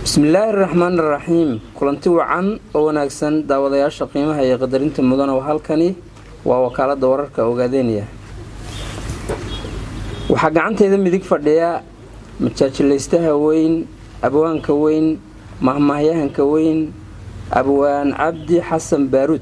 bismillaahi raxmaan raxiim kulanti wacan oo wanaagsan daawadayaasha qiimaha iyo qadarinta mudan oo halkani waa wakaalada wararka ogaadeynaya waxaa gacantayda midig fadhiya majaajilaystaha weyn abwaanka weyn mahmaahyahanka weyn abwaan cabdi xasan baaruud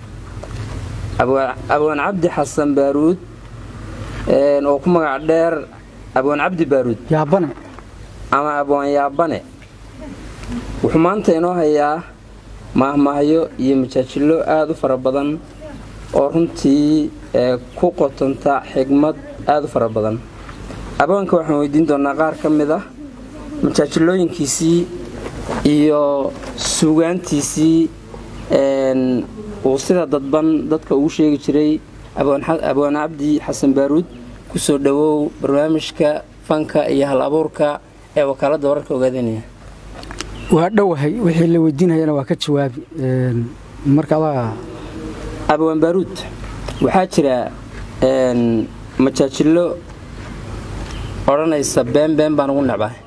abwaan cabdi xasan baaruud oo ku magac dheer abwaan cabdi baaruud yaabane ama abwaan yaabane wuxuu maanta inoo hayaa maahmaahyo iyo majaajilo aada u fara badan oo runtii ku qotonta xigmad aada u fara badan abwaanka waxaan weydiin doonaa qaar ka mid ah majaajilooyinkiisii iyo suugaantiisii uu sida dadban dadka ugu sheegi jiray abwaan cabdi xasan baaruud kusoo dhowow barnaamijka fanka iyo hal abuurka ee wakaaladda wararka ogaadanaya waa dhowahay wixii la weydiinayana waa ka jawaabi marka adaa abwaan baaruud waxaa jira majaajilo odhanaysa been been baan ugu necbahay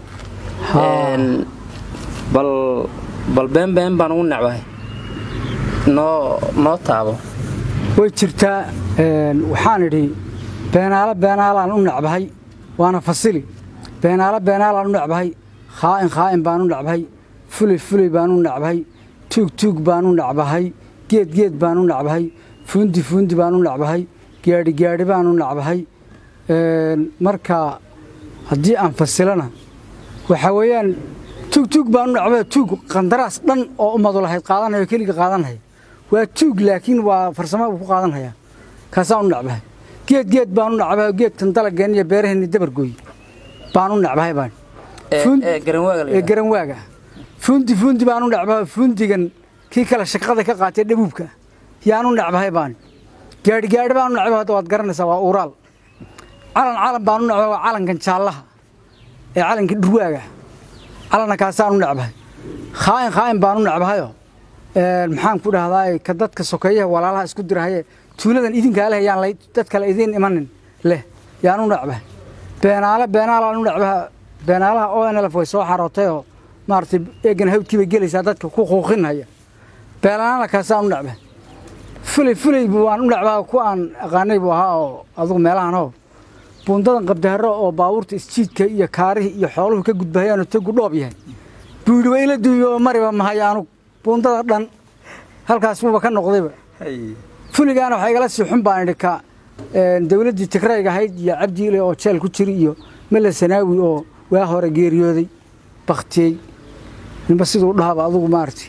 bal bal been been baan ugu necbahay noo noo taabo way jirtaa waxaan idhi beenaalo beenaalaan u necbahay waana fasili beenaalo beenaalaan u necbahay khaa'in khaa'in baan u necbahay fulay fulay baan u necbahay tuug tuug baan u necbahay geed geed baan u necbahay fuundi fuundi baan u necbahay gaadhi gaadhi baan u necbahay marka haddii aan fasilana waxaa weeyaan tuug tuug baan u necbahay tuug qandaraas dhan oo ummadu lahayd qaadanaya keliga qaadanhaya waa tuug laakiin waa farsamo uu ku qaadanhaya kaasaan u necbahay geed geed baan u necbahay geedkan dalageen iyo beeraheenni dabargooy baan u necbahay baan ee garanwaaga fuundi fuundi baan u necbahay fuundigan kii kale shaqada ka qaatay dhabuubka yaan u necbahay baan gaadhi gaadhi baan u necbahay hadda waad garanaysaa waa uuraal calan calan baan u necbahay waa calankan jaallaha ee calanka dhurwaaga calanna kaasaan u necbahay khaa'in khaa'in baan u necbahayoo maxaan ku dhahdaa ka dadka sokeeyaha walaalaha isku dirahaye tuuladan idinkaa leh yaan dad kale idiin imanin leh yaan u necbahay beenaale beenaalaan u necbaha beenaalaha o n lf way soo xarootayoo maaragtay eegan hawdkiibay gelaysaa dadka ku quuqinhaya beelaanala kaasaan u necbahay fulay fulay waan u necbaha ku aan aqaanay buu ahaa oo adugu meelahanoo buundadan qabdaharo oo baabuurta isjiidka iyo kaarihii iyo xooluhu ka gudbahayaanoo tagu dhoob yahay buu yidhi waa ila duuyo oo mariba mahayo anug buundada dhan halkaas buuba ka noqdayba fuligaana waxaa igala sii xun baan idhi ka dawladdii tigrayga ahayd iyo cabdiile oo jeel ku jiri iyo mele sanaawi oo waa hore geeriyooday baktiyey ninba siduu dhahaba adugu maaragtay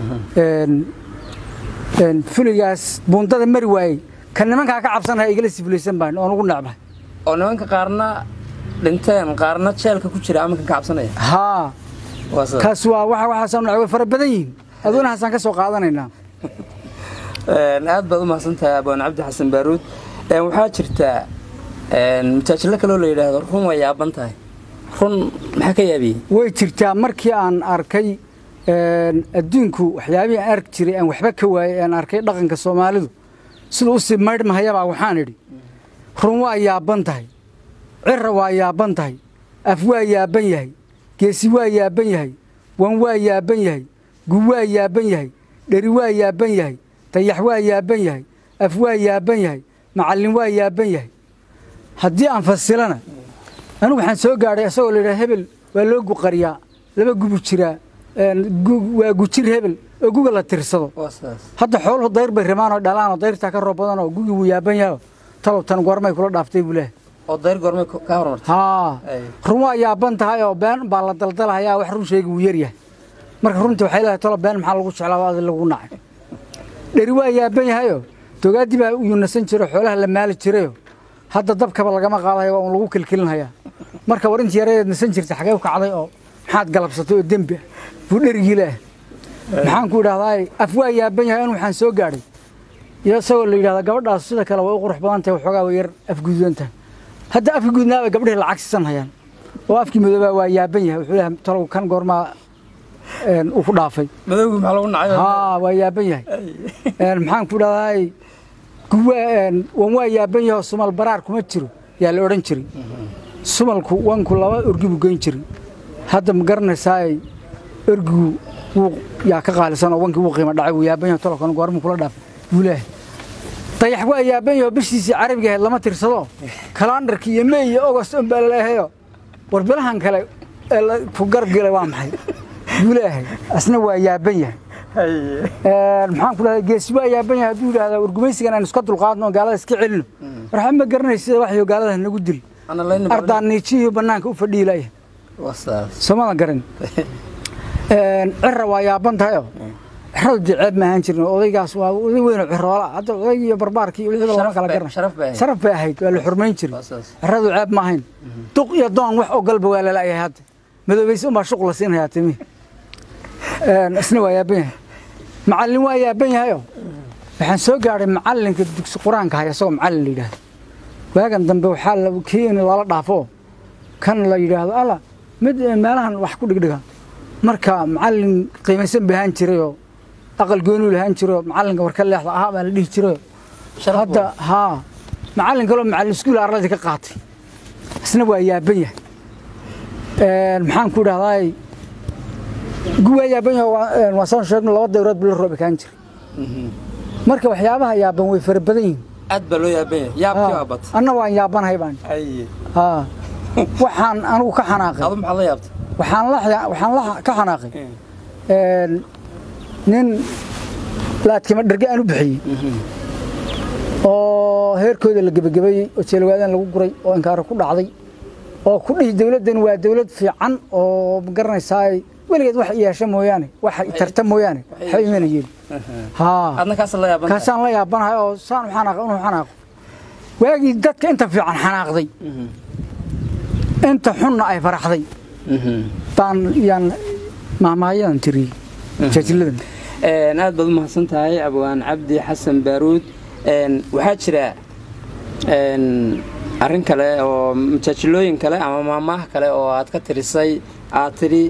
fuligaas buundada mari waayey ka nimankaa ka cabsanaya igala sifulaysan baan oon ugu necbahay oo nimanka qaarna dhinteen qaarna jeelka ku jira amankan ka cabsanaya haa kaas waa waa waxaasaan way fara badan yihiin aduna haasaan ka soo qaadanaynaa aad baad u mahadsantahay abwaan cabdi xasan baaruud waxaa jirtaa majaajilo kaloo la yidhaahdo run way yaaban tahay run maxaa ka yaabiyey way jirtaa markii aan arkay adduunku waxyaabihii aan arki jiray aan waxba ka waayey aan arkay dhaqanka soomaalidu siduu usii maydhmahayabaa waxaan idhi run waa yaaban tahay cira waa yaaban tahay af waa yaaban yahay geesi waa yaaban yahay wan waa yaaban yahay gu waa yaaban yahay dheri waa yaaban yahay dayax waa yaaban yahay af waa yaaban yahay macallin waa yaaban yahay haddii aan fasilana anigu waxaan soo gaadhay isagoo layidhaha hebel waa loo guqariyaa laba gubu jiraa waa gujir hebel oo guga la tirsado hadda xooluhu dayr bay rimaanoo dhalaanoo dayrtaa ka roob badanoo gugii wuu yaaban yaho talow tan goormay kula dhaaftay buu leehay oo dayr goormay ka hormartay haa run waa yaaban tahay oo been baa la daldalahayaa wax run sheegi wuu yaryahay marka runtii waxay leedahay talo been maxaa lagu jeclaa adi lagu nacay dheri waa yaaban yahayoo dogaaddii baa uu nasan jiro xoolaha la maali jirayoo hadda dabkaba lagama qaadayo waa un lagu kilkilinhayaa marka war intii yaradeed nasan jirtay xagee u kacday oo maxaad galabsatay oo dembi ah buu dherigii leeh maxaan ku idhahdaa af waa yaaban yahay in waxaan soo gaadhay iyo isagoo la yidhahda gabadhaas sida kale way u qurux badan tahay waxoogaa way yar afgududan tahay hadda afka gudnaaba gabdhihii lacag siisan hayaan oo afkii madoobaa waa yaaban yahay wuxuu leeyahay talow kan goormaa uu ku dhaafay madowgii maxaa lagu nacay haa waa yaaban yahay maxaan ku idhahdaa wan waa yaaban yaho sumal baraar kuma jiro yaa la odhan jiray sumalku wanku laba orgi buu geyn jiray hadda ma garanaysaay ergigu wuu yaa ka qaalisan oo wankii wuu qiimo dhacay wuu yaaban yahay tolkan goormuu kula dhaafay buu leeyahay dayax waa yaaban yahay oo bishiisii carabiga ahayd lama tirsado kalandarkii iyo mey iyo ogost un baa laleehayo war bilahan kale ee la ku gargilay waa maxay buu leeyahay asna waa yaaban yahay maxaan ku dhahday geesi waa yaaban yahay hadduu yidhahda war gumaysigan aynu iska dulqaadno oo gaalada iska celino warxa ma garanaysa sida waxyo gaalada nagu dil ardaan niijihii bannaanka u fadhiilaya soomada garan cira waa yaaban tahayoo ciradu dee ceeb ma ahaan jirin odaygaas waa oday weyn oo ciroola hadda odaygii iyo barbaarkii iyo wixii lama kala garan sharaf bay ahayd waa la xurmayn jiray ciradu ceeb ma ahayn duq iyo doon wax ogolba waa lalayahay hadda madoobayse unbaa shuq la siinhayaa timi isna waa yaaban yahay macallin waa yaaban yahayoo waxaan soo gaadhay macallinka dugsi qur-aanka haya isagoo macallin la yidhaahdo waagan dambe waxaa kii in lala dhaafo kan la yidhaahdo alla mid meelahan wax ku dhigdhiga marka macallin qiimaysan bay ahaan jirayoo aqal goonuu lahaan jirayoo macallinka warka leexda ahaa baa la dhihi jirayoo hadda haa macallin kaloo macallin iskuul arladii ka qaatay isna waa yaaban yahay maxaan ku idhahdaay waa yaaban yahay waa saan sheegno laba dawrood buu la roobi kaan jiray marka waxyaabaha yaaban way fara badan yihiin aad baa loo yaaban yahay yaabkii waa bat anna waan yaabanahay baan haa waxaan anigu ka xanaaqay adu maxaad la yaabtay waxaan la waxaan la ka xanaaqay nin laadkima dherge aan u bixiyey oo heerkooda la gebagabeeyey oo jeelwaadaan lagu guray oo inkaaro ku dhacday oo ku dhihi dawladdan waa dawlad fiican oo ma garanaysaa weligeed wax yeesha mooyaane wax tarta mooyaane waxba imana yeeli haa adna kaas la yaaban kaasaan la yaabanahay oo saan u xanaaqay inuu xanaaqo waagii dadka inta fiican xanaaqday inta xunna ay faraxday baan yaan maamaayadan tiriyey jaajiladan aad baad u mahadsan tahay abwaan cabdi xasan baaruud waxaa jira arrin kale oo majaajilooyin kale ama maamaah kale oo aad ka tirisay aad tidhi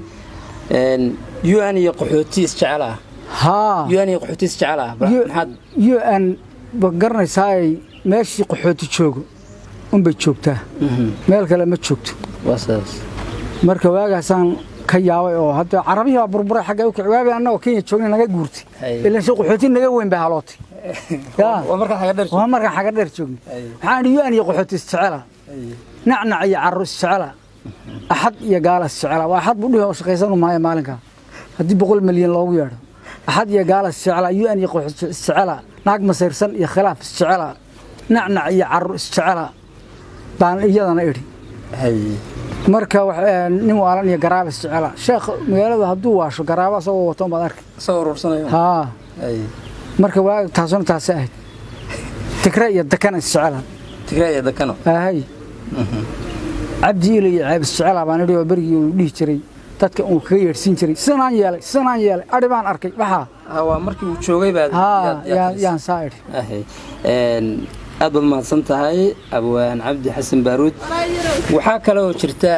u n iyo qaxooti isjecel ah haa u n iyo qaxooti isjecel ah maxaad u n ba garanaysaay meeshii qaxooti joogo unbay joogtaa meel kale ma joogto waa sidaas marka waagaasaan ka yaabay oo hadda carabihii baa burburay xagga u kici waagi annagoo kenya joogna naga guurtay ilan si qaxooti naga weyn bay halootay waa markaa xaga dheer waa markaan xagga dheer joogna waxaan idhi u-an iyo qaxooti isjecela nacnac iyo carro isjecela axad iyo gaala isjecela waa axad buu dhihi oo shaqaysanu maayo maalinkaa haddii boqol milyan loogu yeedho axad iyo gaala isjecela u-an iyo qaxooti isjecela naag masayrsan iyo khilaaf isjecela nacnac iyo carro isjecela baan iyadana idhi marka nin waalan iyo garaaba isjecela sheekh magaalada hadduu waasho garaaba asagoo wato baad arki isagoo urursanayo haa marka waa taasuna taasi ahayd tikre iyo dakana isjecela tigre iyo dakano ahay cabdi ile iyo ceeb isjecela baan idhi oo berigii uu dhihi jiray dadka uu kaga yeedhsiin jiray sidanaan yeelay sidanaan yeelay adhi baan arkay waxaa waa markii uu joogay baad haa yaan saa idhi aad baad mahadsan tahay abwaan cabdi xasan baaruud waxaa kale oo jirta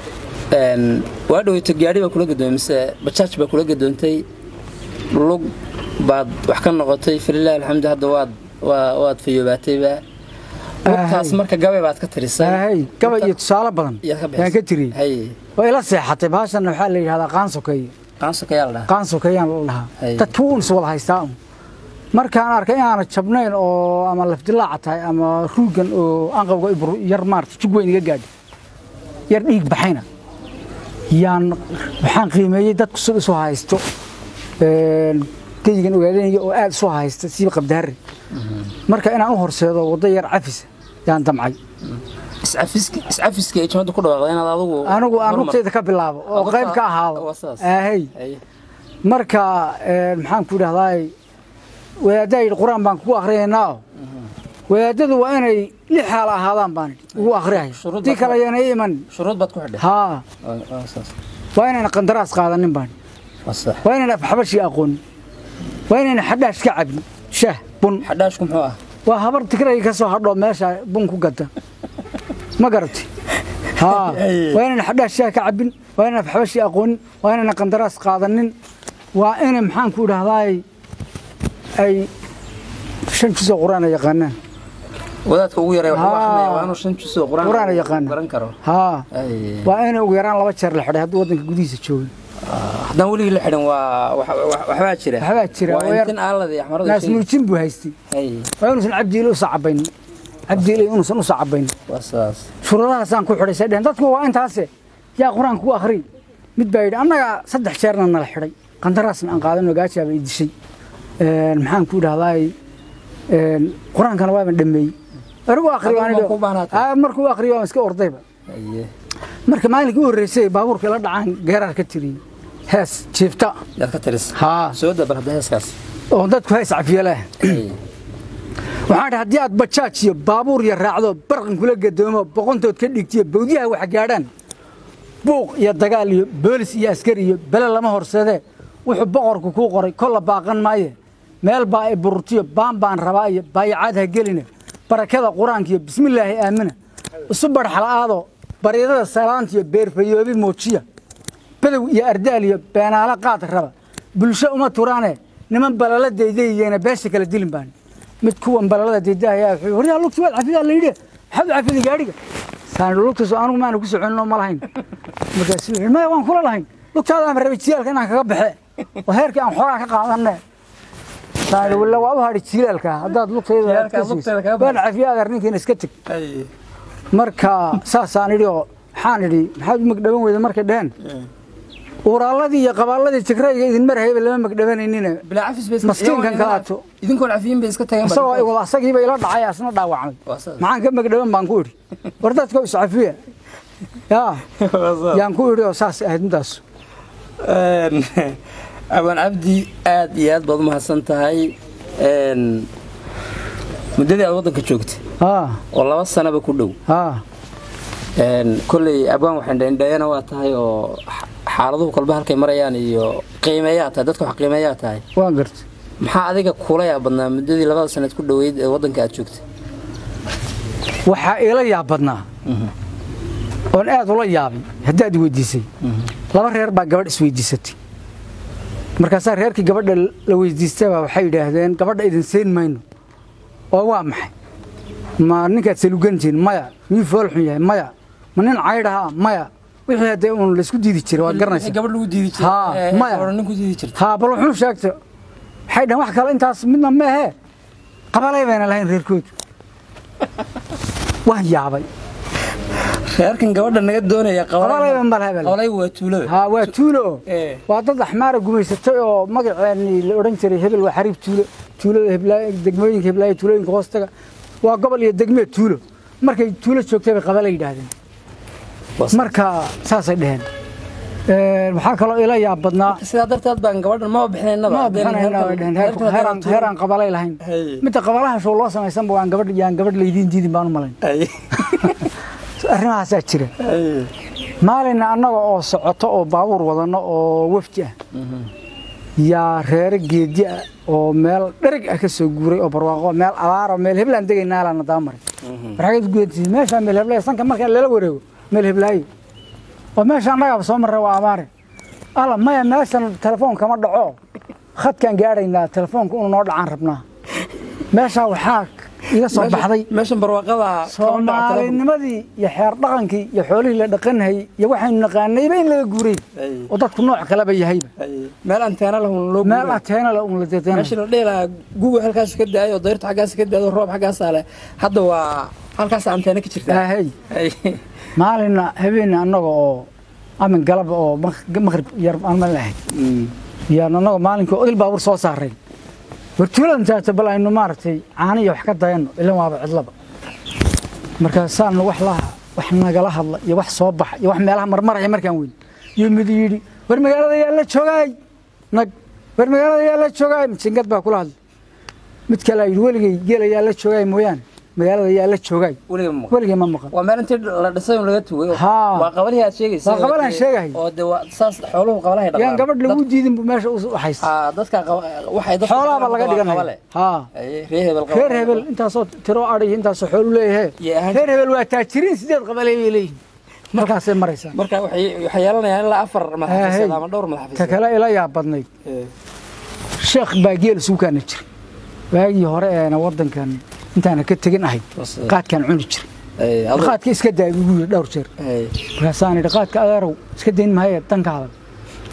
waa dhaweyto gaadhi baa kula gadoomay mise bajaaj baa kula gadoontay lug baad wax ka noqotay falilahi alxamdu hadda waad waad fayoobaatayba lugtaas marka gabay baad ka tirisay gabay iyo tusaale badan yaan ka tiriyey waa ila seexatay baashanna waxaa la yidhahdaa qaan sokeeye qaan sokeeyaa la dhahaa qaan sokeeyaan la dhahaa dadka uun is wada haystaa un markaan arkay inaana jabnayn oo ama lafdilaaca tahay ama ruugan oo anqawga yar maarta jug weyn iga gaadhi yar dhiig baxayna yaan waxaan qiimeeyey dadku sida isu haysto geyigan ogaadanaya oo aad isu haysta siiba qabdaare marka inaan u horseedo waddo yar cafisa yaan damcay iscafiska ay jimada ku dhawaaqda inaad adigu anigu aan rugtayda ka bilaabo oo qayb ka ahaado ahay marka maxaan ku idhahdaay wadaaddaa yidhi qur-aan baan kugu akhriyaynaa wadaadadu waa inay lix xaal ahaadaan baan ugu akhriyaya tii kale yana i iman shuruud baad ku xidhay haa waa inayna qandaraas qaadanin baan waa inayna afxabashi aqoonin waa inayna xadhaash ka cabin shaah bun xadhaashku muxuu ah waa habar tigrayga ka soo hadhoo meesha bun ku gata ma garatay haa waa inayna xadhaash shaah ka cabin waa inayna afxabashi aqoonin waa inayna qandaraas qaadanin waa inay maxaan ku idhahdaay ay shan juzoo qur-aan ay yaqaanaan wadaadka ugu yaray wuxuu akhrinaya waa inuu shan juzoo qur-aan qur-aan ay yaqaanaan garan karo haa waa inay ugu yaraan laba jeer la xidhay hadduu waddanka gudihiisa joogin haddaan weligii la xidhan waa wax- wax- waxbaa jira Waxbaa jira, waa oo yar- intin aalada iyo axmarada naas sheegi. muujin buu haystay Hay, waa inuusan cabdiile u sacabaynin cabdiile inuusan u sacabaynin waa sidaas shuruudahaasaan ku xidhay say dheheen dadku waa intaase yaa qur-aanka ku akhri mid baa yidhi annaga saddex jeerna nala xidhay qandaraasna aan qaadan ogaajaaba i dishay Een, maxaan ku idhahdaay een, qur-aankana waaban dhameeyey anigu akhri waan Adigu idhi- ma ku baahnaatay? Aa, markuu akhriyo waan iska ordayba Haye. marka maalinkii u horreysay baabuurka ila dhacaan geeraar ka tiriyey hees jiifta yaad ka tiris haa soo dabar hadda heeskaas oo dadku hees cafiye leh Hay. waxaan idhi haddii aad bajaaj iyo baabuur iyo raacdo barqan kula gadoomo boqontood ka dhigtiyo bawdyaha wax gaadhaan buuq iyo dagaal iyo boolis iyo askari iyo bele lama horseedee wuxuu boqorku kuu qoray kolla baaqan maaye meel baa i bururtiyo baan baan rabaa iyo baayacaad ha geline barakada qur-aanka iyo bismillaahi aamina isu barxala'aado baryadada salaanta iyo beerfayoobi muujiya badow iyo ardaal iyo beenaalo qaad raba bulsho uma turaane niman balala daydayyeena beesha kala dilin baan mid kuwan balalada daydahaya wuxuu waryaa lugti waad cafidaa la yidhi maxaad u cafiday gaadhiga saan lugtaas anigu maana ku soconinoo ma lahayn markaas wuxuu yidhi, maya waan kula lahayn lugtaada aan rabay jilaalka inaan kaga baxe oo heerkii aan xoogaa ka qaadanne saan yidhi, walla waa u hadhi jilaalka haddaad lugtayda aad Jilaalka ka aad lugteeda siiso kaga waan cafiya adeer ninkiina iska teg Hay. marka saasaan idhi oo waxaan idhi maxaad u magdhaban weyda markay dheheen uraaladii iyo qabaaladii jigrayga idin marhayba lama magdhabanaynina bilaa cafis bay iska- Maskiinkan iyagoo- kaato. idinkoon cafiyin bay iska tageen isagoo ay wada asagiiba ila dhacay asna dhaawacmay Waa sidaas. maxaan ka magdhaban baan ku idhi war dadka iscafiya yaa yaan ku idhi oo saas ahayd midaas Een, abaan cabdi aad iyo aad baad u mahadsan tahay Een, muddadii aad waddanka joogtay haa oo laba sanaba ku dhow haa Een, kolley abaan waxaan dhendheeyana waa tahay oo xa- xaaladuhu kolba halkay marayaan iyo qiimeeyaa tahay dadka wax qiimeeyaa tahay waan gartay maxaa adiga kula yaab badnaa muddadii labada sanaad ku dhoweyd ee waddanka aad joogtay waxaa iila yaab badnaa oon aad ula yaabay haddaad weydiisay laba reer baa gabadh isweydiisatay markaasaa reerkii gabadha la weydiistaba waxay yidhaahdeen gabadha idin siin mayno oo waa maxay ma ninkaad salugantihiin maya miyuu fool xun yahay maya ma nin caydhaha maya wixii haddee uun laysku diidi jiray waad garanaysaa gabadh lagu diidi Haa, maya. jiray nin ku diidi jirta haa bal wuxuu sheegtay waxay dhahan wax kale intaas midna ma ahee qabalay bayna lahayn reerkoodu waan yaabay reerkan gabadha naga doonaya qabalayba ma laha bal qabalay waa tuulada haa waa tuulo oo Ee. waa dad axmaara gumaysatay oo magaceeni la odhan jiray hebel waa xariib tuulo tuulada heblaayo degmooyinka heblaayo tuulooyinka hoostaga waa gobol iyo degmee tuulo markay tuulo joogtay bay qabala yidhaahdeen marka saasay dheheen Een, waxaa kaloo ila yaab badnaa sidaa darteed baan gabadhan maba bixinaynaba ma bixinayna way dheheen heer- heeraan heeraan qabalay lahayn Hey. midda qabalaha show loo samaysanba waan gabadh yaan gabadh laydiin diidin baan u malayn arrimahaasaa jira maalinna annaga oo socoto oo baabuur wadanno oo wafdi ah yaa reere geedi ah oo meel dhereg ah ka soo guuray oo barwaaqo meel abaaro meel heblaan degaynaalana daba maray marxageed gudantiis meeshaa meel heblaayo sanka markaa lala wareego meel heblaayo oo meesha annagaaba soo marray waa abaare alla maya meeshan telefoon kama dhaco khadkaan gaadhaynaa telefoonka unu noo dhacaan rabnaa meeshaa waxaa iga soo baxday meeshan barwaaqada soomaalinimadii iyo xeer dhaqankii iyo xoolihii la dhaqanhayay iyo waxaynu naqaanayba in laga guuray oo dadku nooc kaleba yahayba meel anteena lahun loo meel ateena la un la dedeena meesha la dhihi lahaa guga halkaas ka daayo dayrta xaggaas ka daado roob xaggaasaa leh hadda waa halkaas anteena ka jirta ahey maalinna habeenna annaga oo amin galab oo maqrib yar aan ma lahayd yaan annaga maalinkii odil baabur soo saaray wartuuladan taata bal aynu maaragtay caano iyo wax ka dayanno ilan waaba cidlaba markaasaan wax la wax nagala hadla iyo wax soo baxa iyo wax meelaha marmaraya markaan weyn iyo mid yidhi war magaalada yaa la joogaay nag war magaalada yaa la joogaay jingad baa kula hadlay mid kale yidhi weligay geela yaa la joogaay mooyaane magaalada yaa la joogaay weligay ma maqan waa meel intii la dhisay un laga tugay Haa. waa qabalihii aad sheegaysa Waa qabalaan sheegahay. oo de waa saas xooluhu qabalahay dhaqaan yaan gabadh lagu diidin buu meesha u haysta Haa, dadka qaba- waxay dadka xoolaaba laga qabaan dhiganaya qabale. haa Ay, reer hebel qaba- reer hebel intaasoo tiro adhay intaasoo xoolu leeyahe Iyo ahaan- reer hebel waa taajiriin sideed qabalay bay leeyihin markaasay maraysaa marka waxay waxay yeelanayaan ilaa afar Ahey. madaxafiisad ama dhowr ta madaxafiisad kale ila yaab badnayd Ee, sheekh baa geel suukaana jiray waagii hore eena wadankan intaana ka tegin ahayd Was- qaadkaan cuni jiray ee, adoo- qaadka iska daay buu yidhi dhowr jeer ee, markaasaan idhi qaadka adeerow iska dayn maayo danka hadal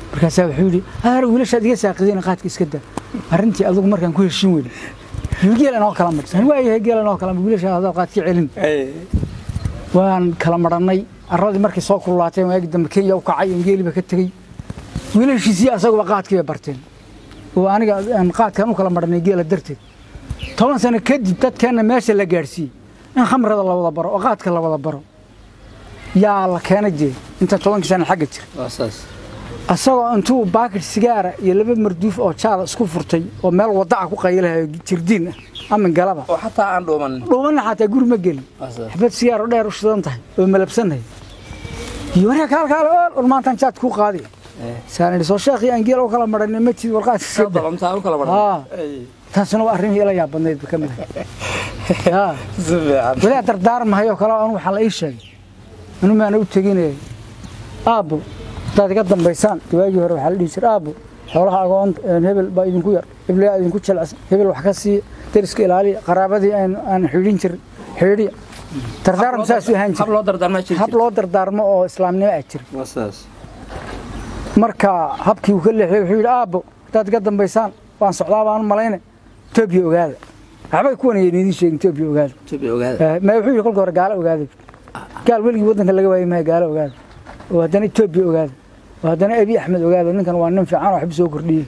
markaasaa wuxuu yidhi aar wiilashaad iga saaqideen qaadka iska daa arrintii adugu markaan ku heshin weyne geel inoo kala madhsan waayahay geel inoo kala wiilashaa hadaa qaadka celin waan kala marannay arradii markay soo kululaatay waagi dambe kenya u kacay in geeliba ka tegey wiilashiisii asaguba qaadkii bay barteen oo aniga aan qaadkan u kala marannay geela darteed toban sano kadib dadkeenna meesha la gaadhsiiyey in khamrada la wada baro oo qaadka la wada baro yaa la keenay dee inta tobankii sana xagga jira asagoo intuu baakid sigaara iyo laba marduuf oo jaada isku furtay oo meel wadaca ku qaylahayo jirdiin ah ama galaba oo xataa aan dhuumanin dhuumanna xataa guri ma gelin xabad sigaar oo dheer u shidan tahay oo malabsanay iyo waryaa kaal kaal ool ol maantaan jaad kuu qaadi saan idhi soo sheekhii aan geel u kala maranay ma tid warqaadka sida balontaa u kala haa taasuna waa arrimihii ila yaabadnayd ka mid ah si fiican walaa dardaarmahayo kale anu waxaa la ii sheegay anu maana u teginaya aabbo haddaad iga dambaysaan waagii hore waxaa la dhihi jiray aabbo xoolaha agoon hebel baa idinku yar heblayaa idinku jelacsan hebel wax ka siiya deriska ilaaliya qaraabadii aan aan xidhin jirin xidhiya dardaaram saasuu ahaan hab jira loo dardaarmaa jiri hab loo dardaarmo oo islaamnimo ah jira waa saas marka habkii uu ka leexiyey wuxuu yidhi aabbo haddaad iga dambaysaan waan socdaa baan u malayna etoobiya ogaada waxbay kuwan ayayna idiin sheegin etoobiya ogaada jabi ogaada Eh, ma wuxuu yidhi kolka hore gaalo ogaada gaal weligii waddanka laga waayay maayo gaalo ogaada oo haddana etoobiya ogaada oo haddana abi axmed ogaada ninkan waa nin fiican oo waxba soo kordhiyey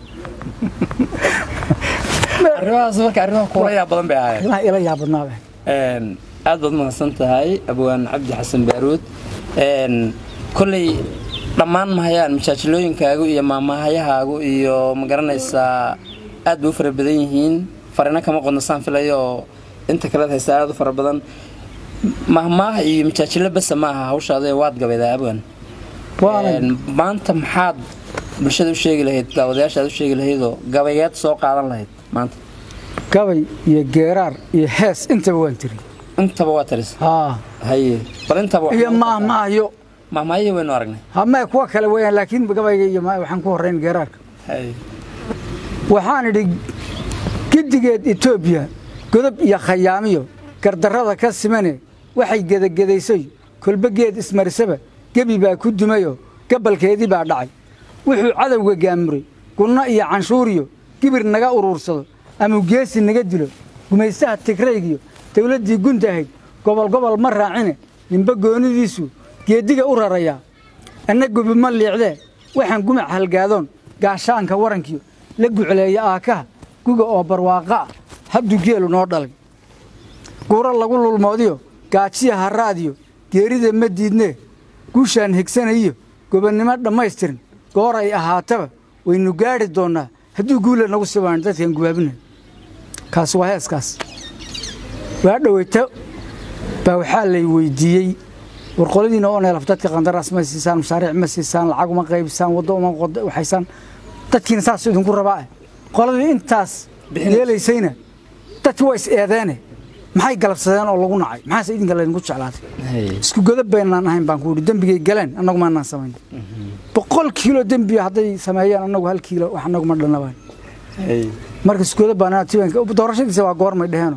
arrimahaas marka arrimaha kuula yaa badan bay ahaayeen arrimaha ila yaabadnaaba Een, aad baad mahadsan tahay abwaan cabdi xasan baaruud Een, kolley dhammaan mahayaan majaajilooyinkaagu iyo maamahayahaagu iyo ma garanaysaa aad bay u fara badan yihiin farina kama qodno saan filayo oo inta kalead haysta aad u fara badan mahmaah iyo majaajilo basa maaha hawshaada waad gabaydaa abwaan waana Een, maanta maxaad bulshada u sheegi lahayd daawadayaasha aad u sheegi lahaydoo gabayeed soo qaadan lahayd maanta gabay iyo geeraar iyo hees intaba waan tiri intaba waa taris haa haye bal intaba wax iyo noo maah maayo mahmaahihii waynu aragnay hamee kuwa kale weeyaan laakiin gabayga iyo ma- waxaan ku horrayn geeraarka haye waxaan idhi gedigeed etoobiya godob iyo khayaamiyo gardarrada ka simane waxay gedagedaysoy kolba geed ismarisaba gebi baa ku dumayoo gabalkeedii baa dhacay wuxuu cadowga gaamuray gunno iyo canshuuriyo gibir naga uruursado ama geesi naga dilo gumaystaha tigraygiyo dawladdii gunta ahayd gobol gobol ma raacine ninba goonidiisu geeddiga u rarayaa anna gubi ma liicdee waxaan gumac halgaadoon gaashaanka warankiyo la gucleeya aakaha guga oo barwaaqa ah habdu geelu noo dhalay guuro lagu lulmoodiyo gaajiya haraadiyo geerida ma diidnee guushaan higsanayiyo gobonnimo dhammaystirin goor ay ahaataba waynu gaadhi doonnaa hadduu guula nagu sibaan dadkan gubaabina kaas waa heeskaas waa dhoweyta baa waxaa lay weydiiyey war qoladiina oo neelaf dadka qandaraas ma siisaan mashaariic ma siisaan lacag uma qaybisaan waddo uma qod- waxaysaan dadkiina saas idinku rabaa eh qoladii intaas Bixinaysa. yeelaysayna dadki waa is eedeene maxay galabsadeen oo lagu nacay maxaase idinka laydinku jeclaatay haye isku godob baynaan ahayn baan ku yidhi dembigay galeen annagu maanaan samayn boqol kiilo dembiya hadday sameeyeen annagu hal kiilo wax annagu ma dhanabaan haye marka iskuoda baanaa tibanka doorashadiisa waa goormay dheheno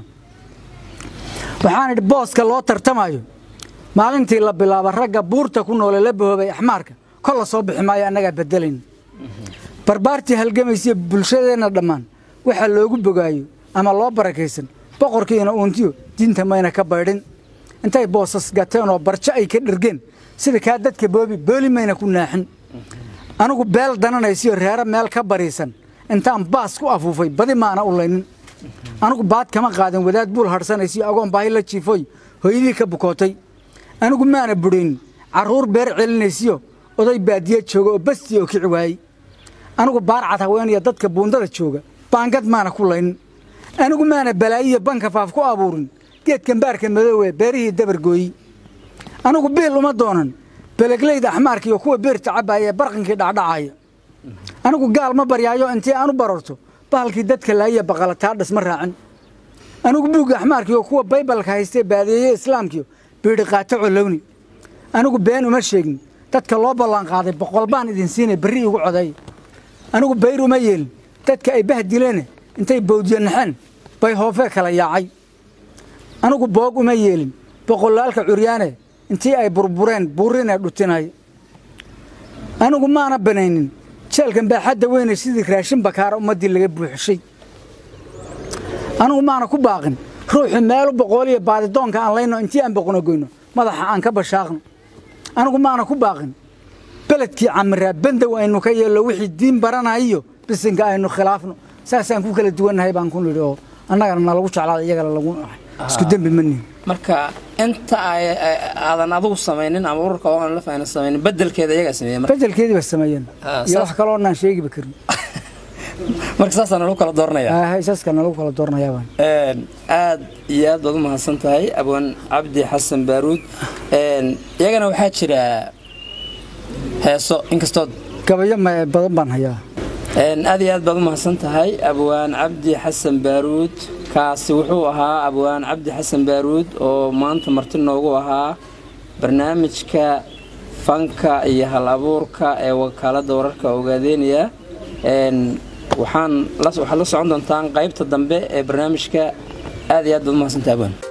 waxaan idhi booska loo tartamayo maalintii la bilaaba ragga buurta ku noole la bahoobay axmaarka kol la soo bixi maayo annagaa bedelayn barbaartii halgamaysiyo bulshadeenna dhammaan waxa loogu bogaayo ama loo barakaysan boqorkiina uuntiyo diinta mayna ka baydhin intay boosas gateen oo barjo ay ka dhergeen sida kaa dadka boobi booli mayna ku naaxin anigu beel dananaysiyo reero meel ka bariisan intaan baas ku afuufay badi maana u laynin anigu baad kama qaadin wadaad buul hadhsanaysiyo agoon baahi la jiifoy hooyadii ka bukootay anigu maana budhayn carruur beer celinaysiyo oday baadiye jooga oo bastii oo kici waayey anigu baarcad haweenaya dadka buundada jooga baangad maana ku laynin anigu maana balaayiyo banka faaf ku abuurin geedkan baarka madoowe beerihii dabargooyi anigu biil uma doonan beleglayda axmaarka iyo kuwa beerta cabbaaya ee barqinkii dhacdhacaya anigu gaal ma baryaayo intii aan u bararto bahalkii dadka laayiya baqalataadhas ma raacin anigu buugga axmaarkiiyo kuwa baybalka haystee baadeeye islaamkiyo biidhi qaato colowni anigu been uma sheegin dadka loo ballanqaaday boqol baan idin siinay berri igu coday anigu bayr uma yeelin dadka ay bahdileene intay bawdyo naxeen bay hoofee kala yaacay anigu boog uma yeelin boqolaalka curyaane intii ay burbureen buurinee dhutinay anigu maana banaynin jeelkan baaxadda weyne sidii raashin bakaara ummaddii laga buuxishay anigu maana ku baaqin ruuxu meelu boqooliyo baadidoonka aan layno intii aan boqonogoyno madaxa aan ka bashaaqno anigu maana ku baaqin beledkii camiraa bandow aynu ka yeello wixii diin baranayo bisinka aynu khilaafno saasaan ku kala duwannahay baan ku nidhi oo annagana nalagu jeclaada iyagana lagu isku dembi manihin marka inta aadan adugu samaynin ama ururka oan la fahna samaynin bedelkeeda iyagaa sameeya bedelkeedii ba sameeyeen iyo wax kaloo naan sheegiba karin marka saasaa nalagu kala dooranaya saaska nalagu kala dooranayabaan aad iyo aad baad u mahadsan tahay abwaan cabdi xasan baaruud iyagana waxaa jira heeso inkastood gabayo badan baan hayaa aad iyo aad baad u mahadsan tahay abwaan cabdi xasan baaruud kaasi wuxuu ahaa abwaan cabdi xasan baaruud oo maanta marti noogu ahaa barnaamijka fanka iyo hal abuurka ee wakaaladda wararka ogaadeynaya waxaan waxaad la socon doontaan qaybta dambe ee barnaamijka aad iyo aad baad u mahadsantahay abwaan